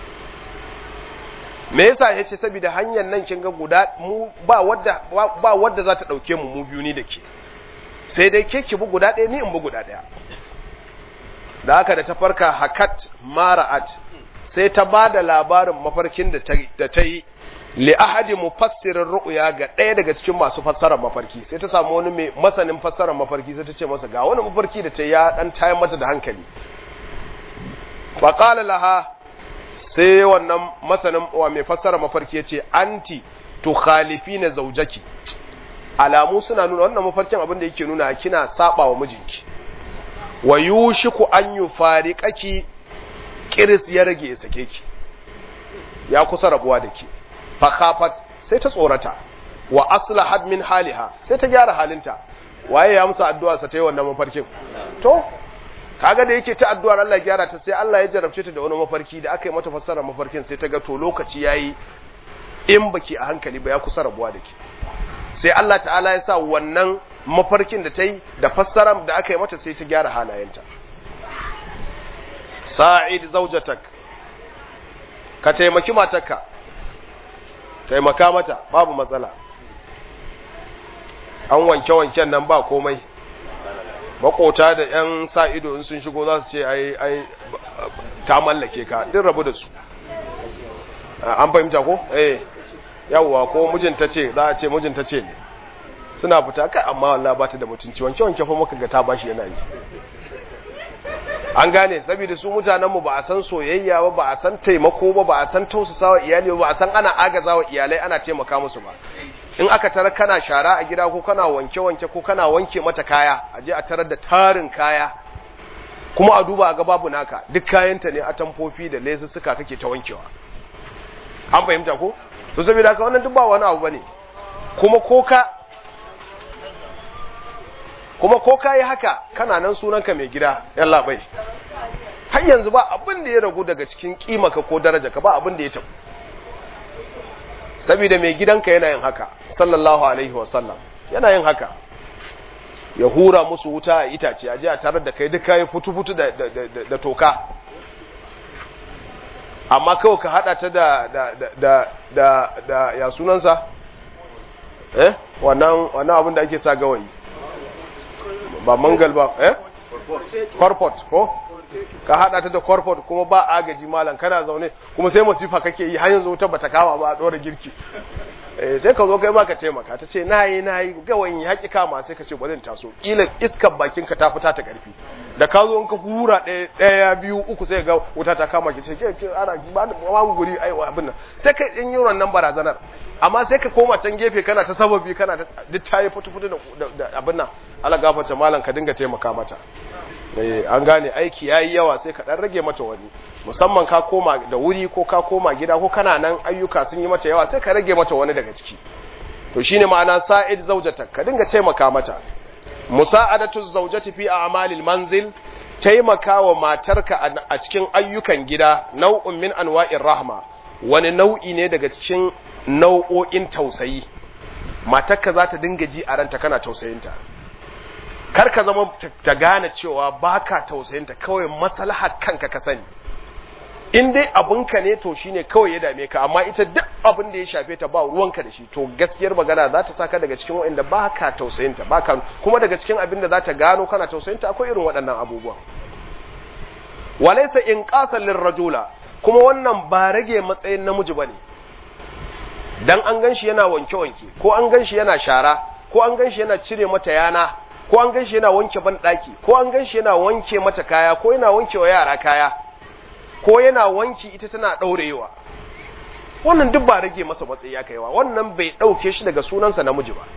me yasa ya ce saboda hanyar nan kin ga guda mu ba wadda ba wadda za ta dauke mu mu biyu ni da ke sai dai ke ki bu guda ɗaya ni in bu guda ɗaya da haka da ta farka hakat mara'at sai ta ba da labarin mafarkin da ta yi li ahadi mufassirin ru'ya ga ɗaya daga cikin masu fassarar mafarki sai ta samu wani mai masanin fassarar mafarki sai ta ce masa ga wani mafarki da ta ya dan tayar mata da hankali fa qala laha sai wannan masanin wa mai fassarar mafarki ya ce anti tukhalifina zawjaki alamu suna nuna wannan mafarkin abin da yake nuna kina saba wa mijinki wa yushiku an yufariqaki kiris ya rage ya sake ki ya kusa rabuwa da ke fakafat sai ta tsorata wa aslahat min haliha sai ta gyara halinta waye ya musa addu'a sa ta yi wannan mafarkin to kaga da yake ta addu'ar Allah gyara ta sai Allah ya jarabce ta da wani mafarki da aka yi mata fassara mafarkin sai ta ga to lokaci yayi in baki a hankali ba ya kusa rabuwa da ke sai Allah ta'ala ya sa wannan mafarkin da ta yi da fassarar da aka yi mata sai ta gyara halayenta sa'id zaujatak ka taimaki matarka taimaka mata babu matsala an wanke-wanken nan ba komai makota da 'yan sa ido in sun shigo za su ce ai ai ta mallake ka din rabu da su an fahimta ko eh yawwa ko mijinta ce za a ce mijinta ce ne suna fita kai amma wallahi ba ta da mutunci wanke-wanke fa muka ga ta bashi yana yi an gane saboda su mutanenmu ba a san soyayya ba ba a san taimako ba ba a san tausasawa iyali ba a san ana agazawa iyalai ana taimaka musu ba in aka tarar kana shara a gida ko kana wanke-wanke ko kana wanke mata kaya a je a tarar da tarin kaya kuma a duba a ga babu naka duk kayanta ne a tamfofi da lesussuka kake ta wankewa an fahimta ko to saboda haka wannan duk ba wani abu bane kuma ko ka kuma ko ka yi haka kana nan sunanka mai gida yalla bai har yanzu ba abin da ya ragu daga cikin kimaka ko daraja ka ba abin da ya tabu saboda mai gidanka yana yin haka sallallahu alaihi wasallam yana yin haka ya hura musu wuta a itace a ji a tarar da kai duka ya futu-futu da, da, da, da toka amma kawai ka hada ta da, da, da, da, da, ya sunansa eh wannan wannan abin da ake sa gawayi ba mangal ba eh corpot ko ka hada ta da corpot kuma ba agaji malam kana zaune kuma sai masifa kake yi har yanzu wuta bata kawa ba a dora girki eh sai ka zo kai ma ka taimaka ta ce nayi nayi gawayin ya ki kama sai ka ce bari in taso kila iskar bakin ka ta fita ta karfi da ka zo in ka hura ɗaya ɗaya biyu uku sai ga wuta ta kama ki ce ke ana ba mu guri ai abin nan sai ka in yi wannan barazanar amma sai ka koma can gefe kana ta sababi kana duk ta yi fitu-fitu da abin nan ala gafarta malam ka dinga taimaka mata an gane aiki ya yi yawa sai ka ɗan rage mata wani musamman ka koma da wuri ko ka koma gida ko kana nan ayyuka sun yi mata yawa sai ka rage mata wani daga ciki to shine ma'ana sa'id zaujatak ka dinga taimaka mata musa'adatu zaujati fi a'malil manzil taimaka wa matarka a cikin ayyukan gida nau'un min anwa'ir rahma wani nau'i ne daga cikin nau'o'in tausayi matarka za ta dinga ji a ranta kana tausayinta kar ka zama ta gane cewa baka tausayinta kawai maslahar kanka ka sani in dai abinka ne to shine kawai ya dame ka amma ita duk abin da ya shafe ta ba ruwanka da shi to gaskiyar magana za ta saka daga cikin wa'anda baka tausayinta baka kuma daga cikin abin da za ta gano kana tausayinta akwai irin waɗannan abubuwa walaysa inqasan lirrajula kuma wannan ba rage matsayin namiji bane dan an ganshi yana wanke-wanke ko an ganshi yana shara ko an ganshi yana cire mata yana ko an ganshi yana wanke ban daki ko an ganshi yana wanke mata kaya ko yana wanke wa yara kaya ko yana wanki ita tana daurewa wannan duk ba rage masa matsayi ya kaiwa wannan bai dauke shi daga sunansa namiji ba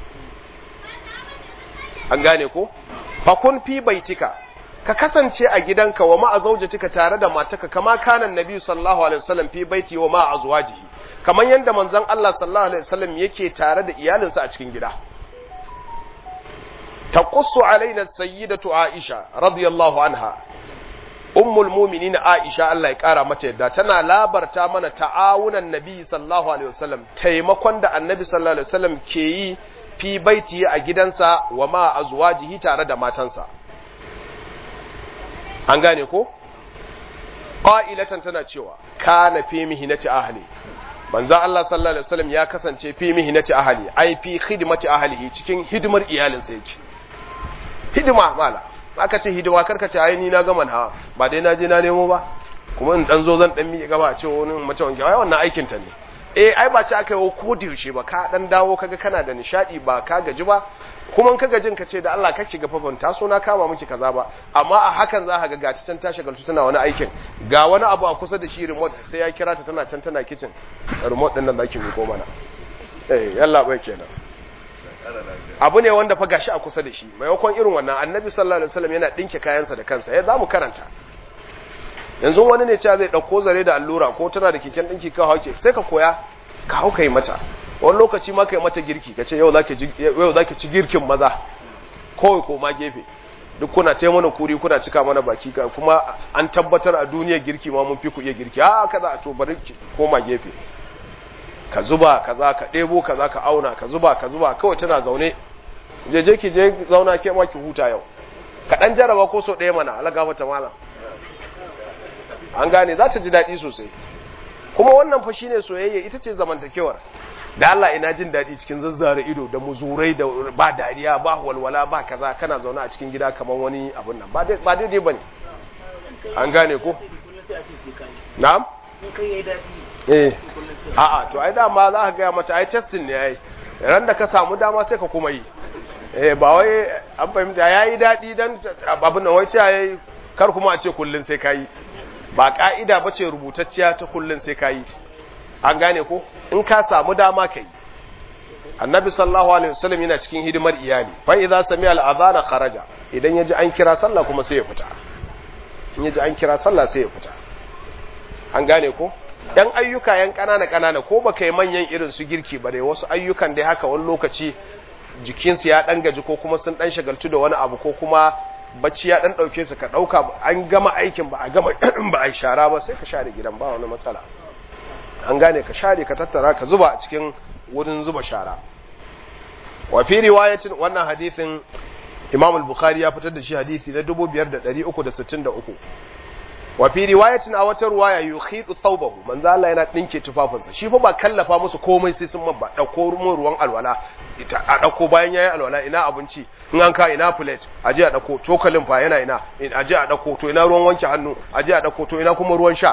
an gane ko fakun fi baitika ka kasance a gidanka wa ma'a zaujatika tare da mataka kama kanan nabi sallallahu alaihi wasallam fi baiti wa ma'a azwajihi kamar yadda manzon Allah sallallahu alaihi wasallam yake tare da iyalinsa a cikin gida taqussu alaina sayyidatu aisha radiyallahu anha ummul mu'minin aisha Allah ya kara mata yadda tana labarta mana ta'awunan nabi sallallahu alaihi wasallam taimakon da annabi sallallahu alaihi wasallam ke yi fi baiti a gidansa wa ma azwajihi tare da matansa an gane ko qa'ilatan tana cewa kana fi mihnati ahli manzo Allah sallallahu alaihi wasallam ya kasance fi mihnati ahli ai fi khidmati ahlihi cikin hidimar iyalinsa yake hidima mala aka ce hidima karka ce ai ni na ga manha ba dai na je na nemo ba kuma in dan zo zan dan miƙe gaba a ce wani mace wanke ai wannan aikin ta ne eh ai ba ce aka yi ko da yaushe ba ka dan dawo kaga kana da nishadi ba ka gaji ba kuma ka gajin ka ce da Allah kake ga fafan taso na kama miki kaza ba amma a hakan za ka ga gata can ta shagaltu tana wani aikin ga wani abu a kusa da shi remote sai ya kira ta tana can tana kitchen remote din nan zaki miko mana eh yalla bai kenan abu ne wanda fa gashi a kusa da shi maimakon irin wannan annabi sallallahu alaihi wasallam yana dinke kayansa da kansa ya zamu karanta yanzu wani ne cewa zai dauko zare da allura ko tana da keken dinki ka hauke sai ka koya ka hauka yi mata wani lokaci ma kai mata girki kace yau zaki yau zaki ci girkin maza kawai ko ma gefe duk kuna ce mana kuri kuna cika mana baki ka kuma an tabbatar a duniyar girki ma mun fi ku iya girki a kaza to bari koma gefe ka zuba kaza ka ɗebo kaza ka auna ka zuba ka zuba kawai tana zaune je je ki je zauna ke ma ki huta yau ka dan jaraba ko so ɗaya mana Allah gafarta malam an gane za ta ji daɗi sosai kuma wannan fa shine soyayya ita ce zamantakewar da Allah ina jin daɗi cikin zazzare ido da muzurai da ba dariya ba walwala ba kaza kana zaune a cikin gida kamar wani abun nan ba daidai bane an gane ko na'am eh a'a to ai dama za ka gaya mata ai testing ne ai ran da ka samu dama sai ka kuma yi eh ba wai an fahimta yayi daɗi dan abin nan wai ce yayi kar kuma a ce kullun sai kai ba ka'ida bace rubutacciya ta kullun sai kai an gane ko in ka samu dama kai annabi sallallahu alaihi wasallam yana cikin hidimar iyali fa idza sami'a al-adhana kharaja idan yaji an kira sallah kuma sai ya fita in yaji an kira sallah sai ya fita an gane ko yan ayyuka yan kanana kanana ko baka yi manyan irin su girki ba dai wasu ayyukan dai haka wani lokaci jikinsu ya dan gaji ko kuma sun dan shagaltu da wani abu ko kuma bacci ya dan dauke su ka dauka an gama aikin ba a gama ba a shara ba sai ka share gidan ba wani matsala an gane ka share ka tattara ka zuba a cikin wurin zuba shara wa fi riwayatin wannan hadisin Imam al-Bukhari ya fitar da shi hadisi na 5363 wa fi riwayatin a wata ruwaya yukhidu thawbahu manzo Allah yana dinke tufafinsa shi fa ba kallafa musu komai sai sun mabba dauko ruwan alwala ita a dauko bayan yayin alwala ina abinci in an ka ina plate aje a dauko cokalin fa yana ina aje a dauko to ina ruwan wanke hannu aje a dauko to ina kuma ruwan sha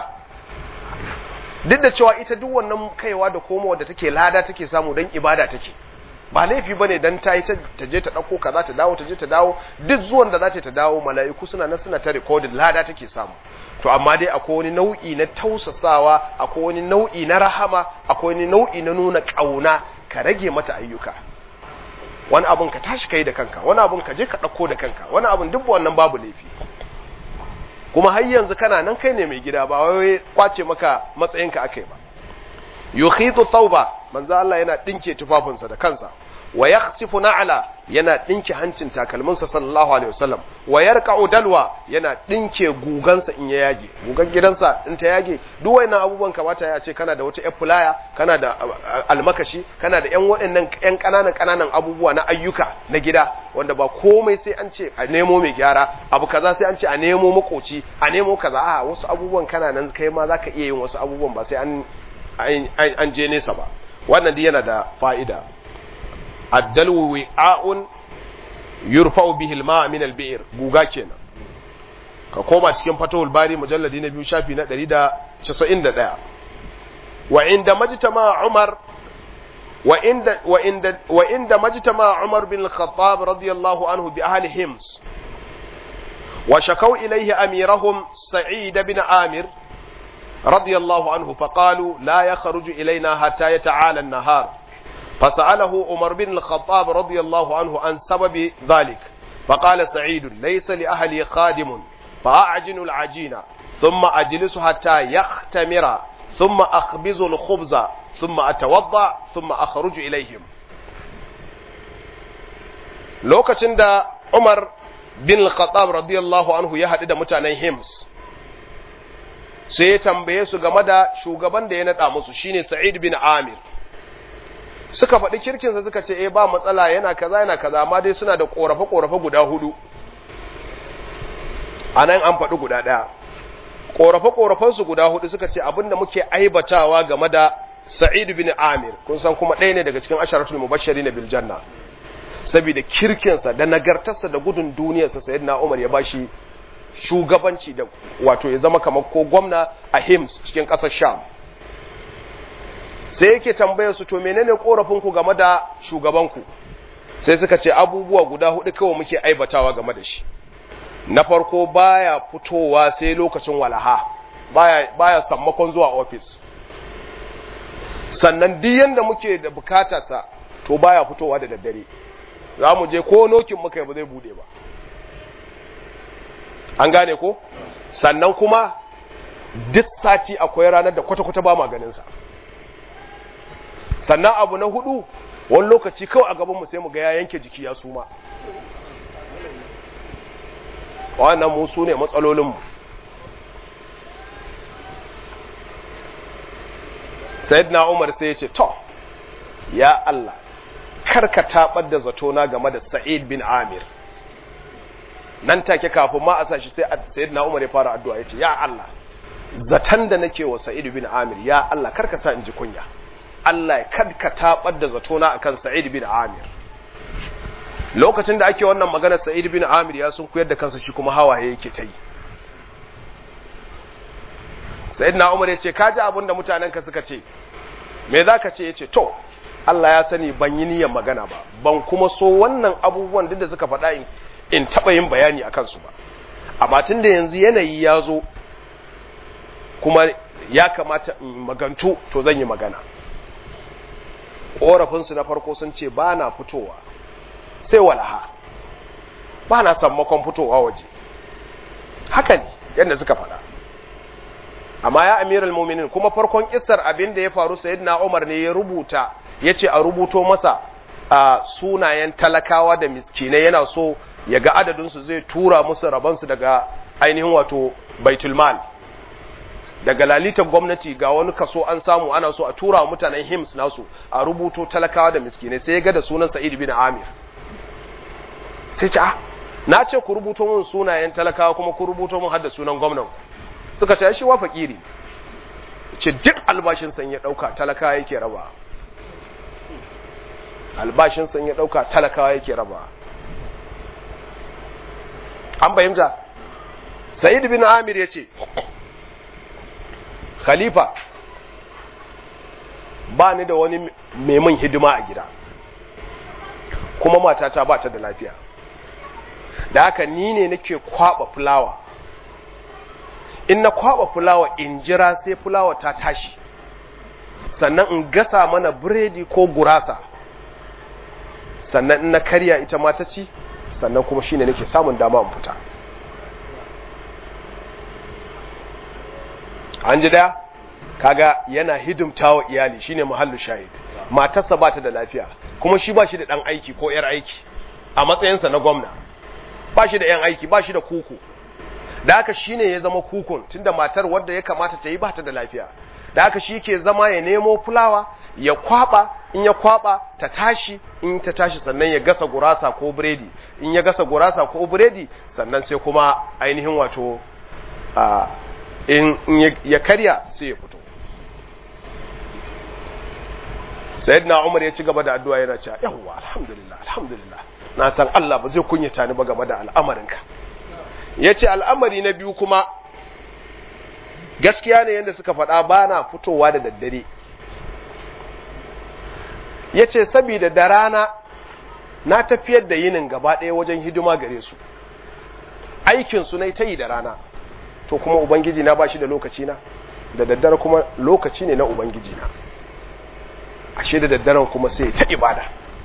duk da cewa ita duk wannan kaiwa da komowa da take lada take samu dan ibada take ba laifi bane dan ta yi ta je ta dauko kaza ta dawo ta je ta dawo duk zuwan da za ta dawo mala'iku suna nan suna ta recording lada take samu to amma dai akwai wani nau'i na tausasawa akwai wani nau'i na rahama akwai wani nau'i na nuna kauna ka rage mata ayyuka wani abun ka tashi kai da kanka wani abun ka je ka dauko da kanka wani abun duk wannan babu laifi kuma har yanzu kana nan kai ne mai gida ba wai kwace maka matsayinka akai ba yukhitu thawba manzo Allah yana dinke tufafinsa da kansa wa yakhsifu na'la yana dinke hancin takalminsa sallallahu alaihi wasallam wa yarqa'u dalwa yana dinke gugansa in ya yage gugan gidansa in ta yage duk wayannan abubuwan kamata ya ce kana da wata yar fulaya kana da almakashi kana da yan waɗannan yan kananan kananan abubuwa na ayyuka na gida wanda ba komai sai an ce a nemo mai gyara abu kaza sai an ce a nemo makoci a nemo kaza a wasu abubuwan kana nan kai ma zaka iya yin wasu abubuwan ba sai an an je nesa ba wannan dai yana da fa'ida addalwu wi'a'un yurfa'u bihi al-ma' min al-bi'r guga kenan ka koma cikin fatahul bari mujalladi na biyu shafi na 191 wa inda majtama umar wa inda wa inda wa inda majtama umar bin al-khattab radiyallahu anhu bi ahli hims wa shakaw ilayhi amirahum sa'id bin amir رضي الله عنه فقالوا لا يخرج إلينا حتى يتعالى النهار فسأله عمر بن الخطاب رضي الله عنه عن سبب ذلك فقال سعيد ليس لأهلي خادم فأعجن العجين ثم أجلس حتى يختمر ثم أخبز الخبز ثم أتوضع ثم أخرج إليهم لوكاشن دا عمر بن الخطاب رضي الله عنه يهدد متانين همس sai ya tambaye su game da shugaban da ya naɗa musu shine Sa'id bin Amir suka faɗi kirkinsa suka ce eh ba matsala yana kaza yana kaza amma dai suna da ƙorafe ƙorafe guda hudu anan an faɗi guda ɗaya ƙorafe ƙorafen su guda hudu suka ce abinda muke aibatawa game da Sa'id bin Amir kun san kuma ɗaya ne daga cikin asharatul mubashirin bil janna saboda kirkinsa da nagartarsa da gudun duniyarsa sayyidina Umar ya bashi shugabanci da wato ya zama kamar ko gwamna a Hims cikin ƙasar Sham sai yake tambayar su to menene korafin ku game da shugabanku sai suka ce abubuwa guda hudu kawai muke aibatawa game da shi na farko baya fitowa sai lokacin walaha baya baya sammakon zuwa office sannan duk yanda muke da bukatarsa to baya fitowa da daddare za mu je ko nokin muka yi ba zai bude ba an gane ko sannan kuma duk sati akwai ranar da kwata-kwata ba maganinsa sannan abu na hudu wani lokaci kawai a gabanmu sai mu ga ya yanke jiki ya suma wannan mu su ne matsalolinmu na umar sai ya ce to ya Allah karka taɓar da zatona game da sa'id bin amir nan take kafin ma a sashi sai sayyidina Umar ya fara addu'a yace ya Allah zatan da nake wa Sa'id bin Amir ya Allah karka sa in ji kunya Allah kad ka tabar da zatona akan Sa'id bin Amir lokacin da ake wannan magana Sa'id bin Amir ya sun kuyar da kansa shi kuma hawaye yake ta yi sayyidina Umar yace ka ji abin da mutanen ka suka ce me zaka ce yace to Allah ya sani ban yi niyyar magana ba ban kuma so wannan abubuwan duk da suka faɗa in in taɓa yin bayani a kansu ba amma tun da yanzu yanayi ya zo kuma ya kamata in magantu to zan yi magana ƙorafinsu na farko sun ce ba na fitowa sai walaha ba na sammakon fitowa waje haka ne yadda suka faɗa amma ya amiral muminin kuma farkon kisar abin da ya faru sayyidina umar ne ya rubuta ya ce a rubuto masa a sunayen talakawa da miskinai yana so ya ga adadinsu zai tura musu rabansu daga ainihin wato baitulmal daga lalitar gwamnati ga wani kaso an samu ana so a tura mutanen hims nasu a rubuto talakawa da miskinai sai ya ga da sunan sa'id bin amir sai ce ah na ce ku rubuto mun sunayen talakawa kuma ku rubuto mun hadda sunan gwamnan suka ce shi wa fakiri ce duk albashin san ya dauka talakawa yake raba albashin san ya dauka talakawa yake raba an fahimta sa'id bin amir ya ce khalifa ba ni da wani mai hidima a gida kuma matata ba ta da lafiya da haka ni ne nake kwaba fulawa in na kwaba fulawa in jira sai fulawa ta tashi sannan in gasa mana biredi ko gurasa sannan in na karya ita ma ta ci sannan kuma shine nake samun dama in fita an ji daya kaga yana hidimta wa iyali shine muhallu shahid matarsa ba ta da lafiya kuma shi ba shi da dan aiki ko yar aiki a matsayinsa na gwamna ba shi da yan aiki ba shi da kuku da haka shine ya zama kukun tunda matar wadda ya kamata ta yi ba ta da lafiya da haka shi ke zama ya nemo fulawa ya kwaba in ya kwaba ta tashi in ta tashi sannan ya gasa gurasa ko biredi in ya gasa gurasa ko biredi sannan sai kuma ainihin wato in ya karya sai ya fito sayyidina umar ya ci gaba da addu'a yana cewa yawwa alhamdulillah alhamdulillah na san Allah ba zai kunyata ni ba game da al'amarinka yace al'amari na biyu kuma gaskiya ne yadda suka faɗa ba na fitowa da daddare yace saboda da rana na tafiyar da yinin gaba ɗaya wajen hidima gare su aikin su ne ta yi da rana to kuma ubangiji na bashi da lokaci na da daddare kuma lokaci ne na ubangiji na ashe da daddaren kuma sai ta ibada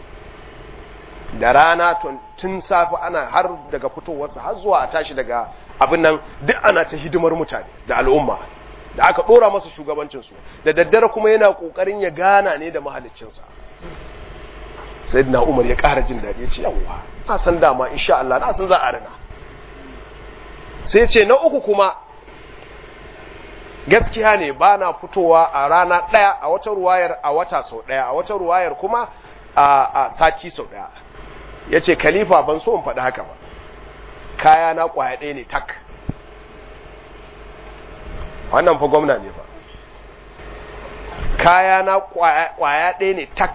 da rana tun safi ana har daga fitowarsa har zuwa a tashi daga abin nan duk ana ta hidimar mutane da al'umma da aka dora masa shugabancinsu da daddare kuma yana kokarin ya gana ne da mahaliccinsa sai na umar ya ƙara jin daɗi ya ce yawwa na san dama insha Allah na san za a rina sai ce na uku kuma gaskiya ne ba na fitowa a rana ɗaya a wata ruwayar a wata sau ɗaya a wata ruwayar kuma a sati sau ɗaya ya ce khalifa ban so in faɗi haka ba kaya na ƙwaya ɗaya ne tak wannan fa gwamna ne fa kaya na ƙwaya ɗaya ne tak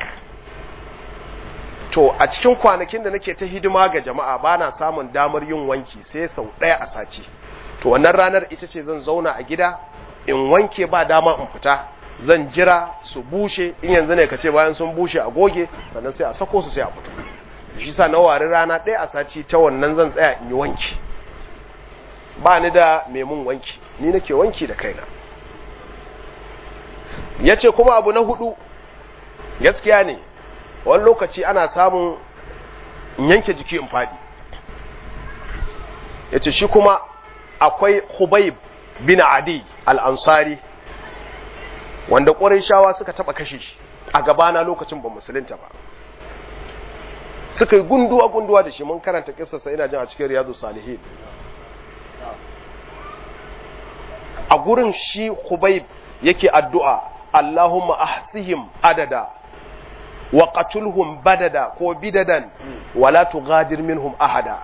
to a cikin kwanakin da nake ta hidima ga jama'a ba na samun damar yin wanki sai sau ɗaya a sati to wannan ranar ita ce zan zauna a gida in wanke ba dama in fita zan jira su bushe in yanzu ne ka ce bayan sun bushe a goge sannan sai a sako su sai a fito shi sa na wari rana ɗaya a sati ta wannan zan tsaya in yi wanki ba ni da mai mun wanki ni nake wanki da kaina ya ce kuma abu na hudu gaskiya ne wani lokaci ana samun in yanke jiki in faɗi ya ce shi kuma akwai hubaib bin adi al'ansari wanda shawa suka taɓa kashe shi a gabana lokacin ba musulunta ba suka yi gunduwa-gunduwa da shi mun karanta kisarsa ina jin a cikin riyadu salihin a gurin shi hubaib yake addu'a Allahumma ahsihim adada wa qatulhum badada ko bidadan wala tughadir minhum ahada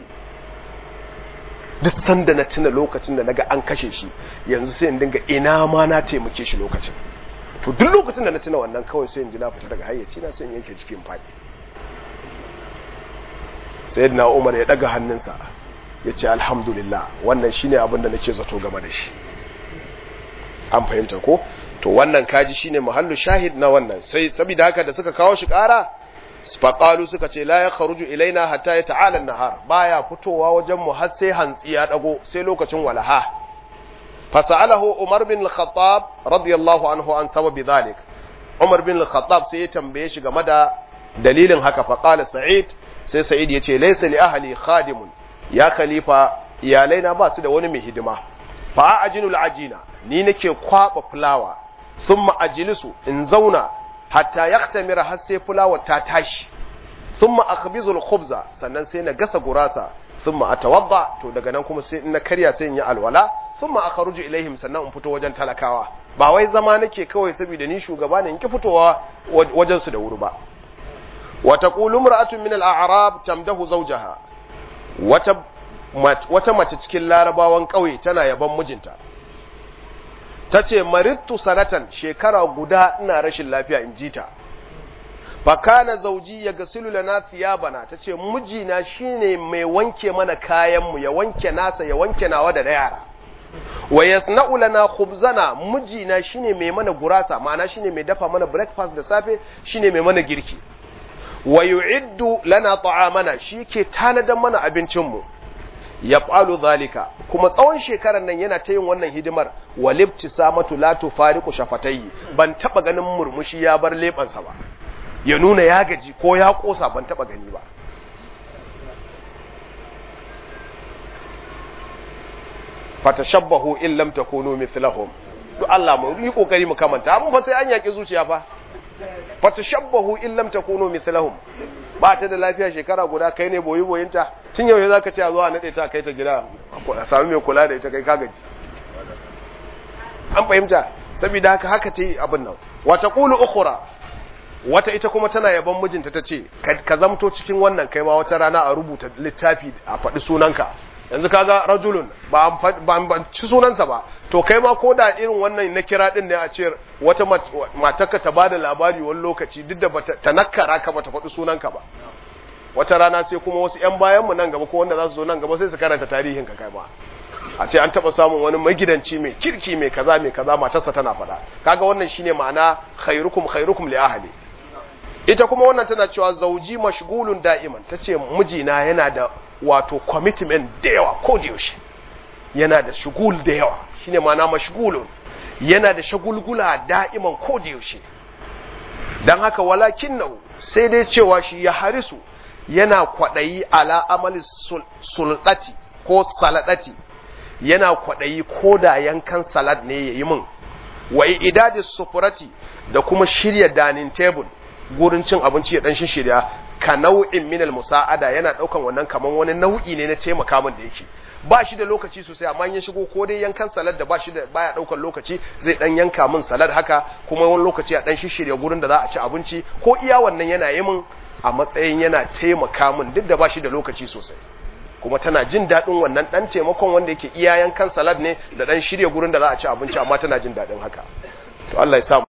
duk sanda na tuna lokacin da naga an kashe shi yanzu sai in dinga ina ma na taimake shi lokacin to duk lokacin da na tuna wannan kawai sai in ji na fita daga hayyaci na sai in yanke cikin fadi sayyidina Umar ya daga hannunsa ya ce alhamdulillah wannan shine abin da nake zato game da shi an fahimta ko to wannan kaji shine mahallu shahid na wannan sai saboda haka da suka kawo shi ƙara faqalu suka ce la ya kharuju ilaina hatta ya ta'ala nahar baya fitowa wajen mu har sai hantsi ya dago sai lokacin walaha fasalahu umar bin al-khattab radiyallahu anhu an sababi dhalik umar bin al-khattab sai ya tambaye shi game da dalilin haka faqala sa'id sai sa'id ya ce laysa li ahli khadimun ya khalifa iyalaina ba su da wani mai hidima fa ajinul ajina ni nake kwaba fulawa thumma ajlisu in zauna hatta yaktamira har sai fulawar ta tashi thumma akhbizu al-khubza sannan sai na gasa gurasa thumma atawadda to daga nan kuma sai in na karya sai in yi alwala thumma akhruju ilaihim sannan in fito wajen talakawa ba wai zama nake kawai saboda ni shugaba ne in ki fitowa wajen su da wuri ba wa taqulu imra'atun min al-a'rab tamdahu zawjaha wata wata mace cikin larabawan kauye tana yaban mijinta tace marittu sanatan shekara guda ina rashin lafiya in jita fakana zauji ya gasilu lana thiyabana tace mijina shine mai wanke mana kayan mu ya wanke nasa ya wanke nawa da yara wa yasna'u lana khubzana mijina shine mai mana gurasa ma'ana shine mai dafa mana breakfast da safe shine mai mana girki wa yu'iddu lana ta'amana shike tanadan mana abincin mu yaf'alu zalika kuma tsawon shekarar nan yana ta yin wannan hidimar walibtisamatu la tufariqu shafatayhi ban taba ganin murmushi ya bar lebansa ba ya nuna ya gaji ko ya kosa ban taba gani ba fatashabbahu in lam takunu mithlahum duk Allah mu yi kokari mu kamanta mun fa sai an yaki zuciya fa fatashabbahu in lam takunu mithlahum ba ta da lafiya shekara guda kai ne boyi boyinta tun yau zaka ce a zo a nade ta kai ta gida a sami mai kula da ita kai ka gaji an fahimta saboda haka haka ta yi abin nan wa taqulu ukhra wata ita kuma tana yaban mijinta ta ce ka zamto cikin wannan kai ma wata rana a rubuta littafi a faɗi sunanka yanzu kaga rajulun ba ban ci sunansa ba to kai ma ko da irin wannan na kira din ne a ce wata matarka ta bada labari wani lokaci duk da ta nakara ka bata faɗi sunanka ba wata rana sai kuma wasu ƴan bayan mu nan gaba ko wanda za su zo nan gaba sai su karanta tarihin ka kai ma a ce an taba samun wani magidanci mai kirki mai kaza mai kaza matarsa tana faɗa kaga wannan shine ma'ana khairukum khairukum li ahli ita kuma wannan tana cewa zauji mashgulun da'iman tace mijina yana da wato commitment da yawa ko da yaushe yana da shugul da yawa shine ma'ana mashgulun yana da shagulgula da'iman ko da yaushe dan haka walakinnahu sai dai cewa shi ya harisu yana kwadayi ala amali sulɗati ko saladati yana kwadayi ko da yankan salad ne yayi min wa idadi sufurati da kuma shirya dining table gurin cin abinci ya dan shirya ka nau'in minal musa'ada yana daukan wannan kaman wani nau'i ne na taimaka min da yake ba shi da lokaci sosai amma ya shigo ko dai yankan salad da ba shi da baya daukan lokaci zai dan yanka min salad haka kuma wani lokaci a dan shirya gurin da za a ci abinci ko iya wannan yana yi min a matsayin yana taimaka min duk da ba shi da lokaci sosai kuma tana jin daɗin wannan ɗan taimakon wanda yake iya yankan salad ne da ɗan shirya gurin da za a ci abinci amma tana jin daɗin haka to Allah ya sa